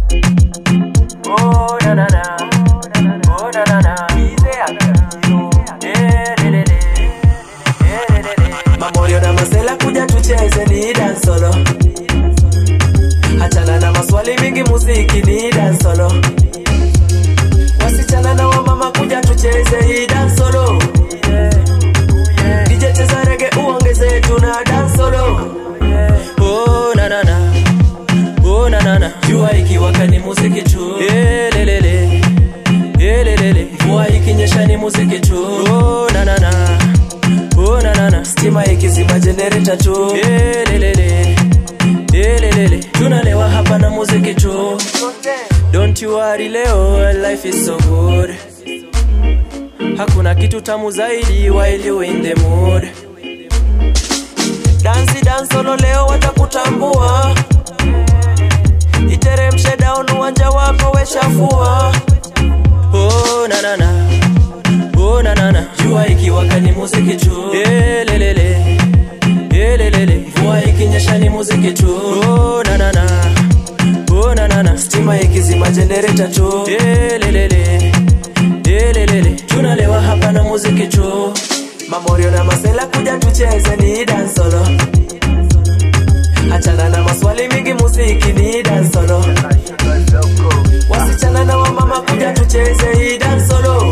Oh na na na, oh na na na, Ize akapio, eh le le le, eh le le le. Mamorio na masela kuja tucheze ni dance solo. Achana na maswali mingi, muziki ni dance solo. Wasichana na wamama kuja tucheze hii dance solo. DJ cheza rege uongeze tuna dance solo. Oh na na na. Oh na na na. Jua ikiwaka ni muziki tu. Eh le le le. Eh le le le. Mvua ikinyesha ni muziki tu. Oh na na na. Oh na na na. Stima ikizima generator tu. Eh le le le. Eh le le le. Tunalewa hapa na muziki tu. Don't you worry leo, life is so good. Hakuna kitu tamu zaidi while you in the mood. Dansi dance solo leo watakutambua. Iteremshe down uwanja wako weshafua. Oh na na na. Oh na na na. Jua ikiwaka ni muziki tu. Eh le le le. Eh le le le. Mvua ikinyesha ni muziki tu. Oh na na na. Oh na na na. Stima ikizima generator tu. Eh le le le. Eh le le le. Tunalewa hapa na muziki tu. Mamorio na masela kuja tucheze ni dance solo. Achana na maswali mingi, muziki ni dance solo. Wasichana na wamama kuja tucheze hii dance solo.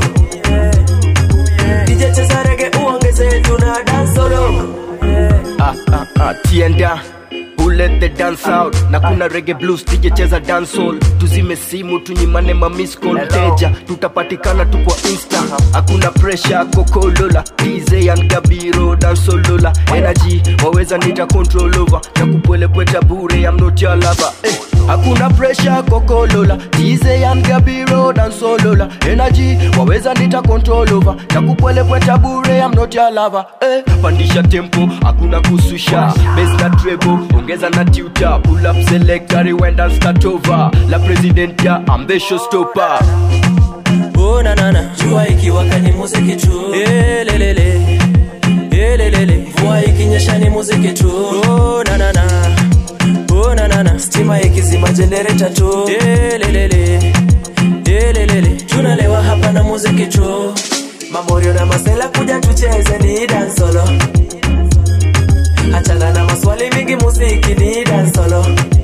DJ cheza rege uongeze tuna dance solo. ah, ah, ah, tienda Who let the dance out na kuna reggae blues DJ cheza dancehall tuzime simu tunyimane ma miss call teja tutapatikana tu kwa insta hakuna pressure kokolola DJ and Gabiro dancehall energy waweza nita control over na kupwelepweta bure I'm not your lover eh. hakuna pressure kokolola DJ and Gabiro dancehall energy waweza nita control over na kupwelepweta bure I'm not your lover eh. pandisha tempo hakuna kususha bass na treble ongeza na tuta pull up selector rewind and start over la president ya I'm the showstopper Oh na na na. Jua ikiwaka ni muziki tu. Eh le le le. Eh le le le. Mvua ikinyesha ni muziki tu. Oh na na na. Oh na na na. Stima ikizima generator tu. Eh le le le. Eh le le le. Tunalewa hapa na muziki tu. Mamorio na masela kuja tucheze ni dance solo. Achana na maswali mingi, muziki ni dance solo.